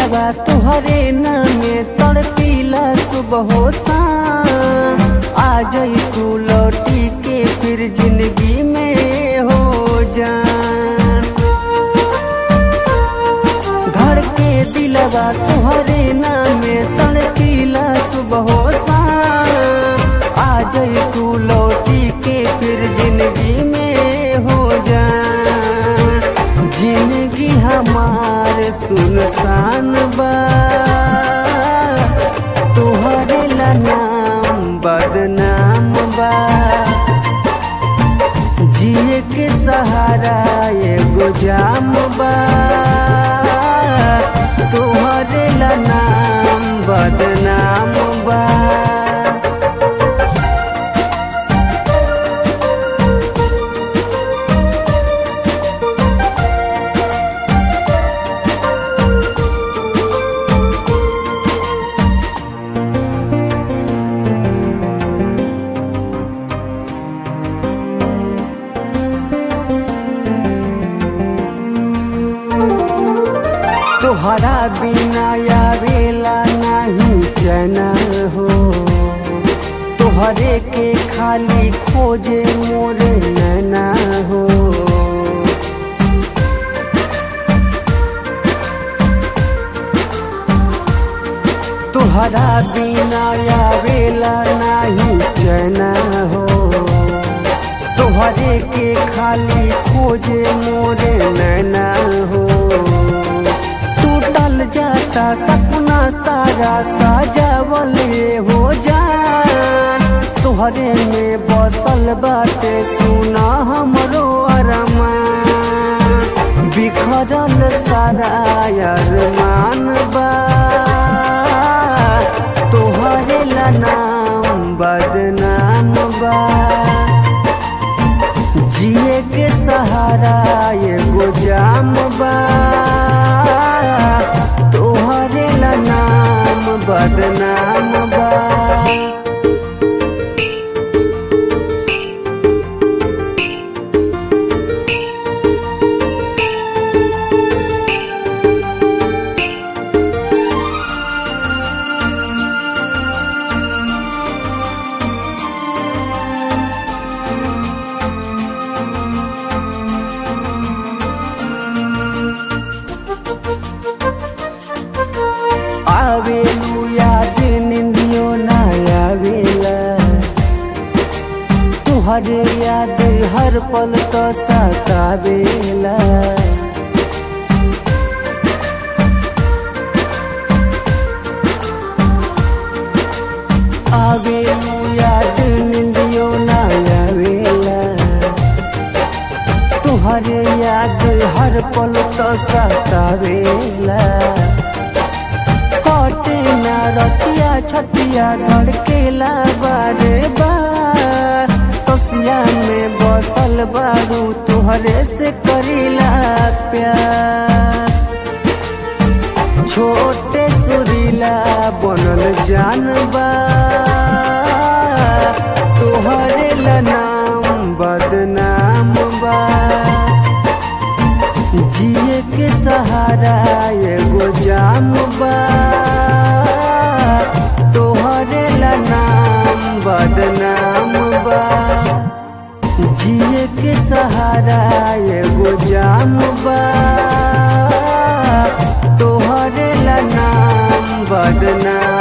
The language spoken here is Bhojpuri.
दिलवा तुहरे नामे तड़पीला सुबह हो शाम आ जाई तू लौटी के फिर जिंदगी में हो जान धड़ के दिलवा तुहरे नामे तड़पीला सुबह हो शाम आ जाई तू लौटी के फिर जिंदगी में हो जान जिंदगी हमार सुनसान बा तुहरे ला नाम बदनाम बा जिए के सहारा एगो जाम बा तुहरे ला नाम बदनाम बा तोहरा बिना आवेला नहीं चना हो तोहरे के खाली खोजे मोरे नैना हो तोहरा बिना आवेला नहीं चना हो तोहरे के खाली खोजे मोरे नैना हो टूटल जाता सपना सारा साजावल ये हो जान तोहरे में बसल बाटे सुना हमरो अरमान बिखरल सारा अरमान बा तोहरे ला नाम बदनाम बा जिए के सहारा एगो जाम बा तोहरे ला नाम बदनाम बा आवेलू याद निंदियो ना आवेला तुहरे याद हर पल तो सतावेला आवेलू याद निंदियो ना आवेला तुहरे याद हर पल तो सतावेला कटे ना रतिया छतिया धड़केला बारे बार ससिया में बसल बारू तुहरे से करीला प्यार छोटे सुरीला बनल जानबा तुहरे ला नाम बदनाम बा जिए के सहारा एगो जाम बा तोहरे ला नाम बदनाम बा जिए के सहारा एगो जाम बा तोहरे ला नाम बदनाम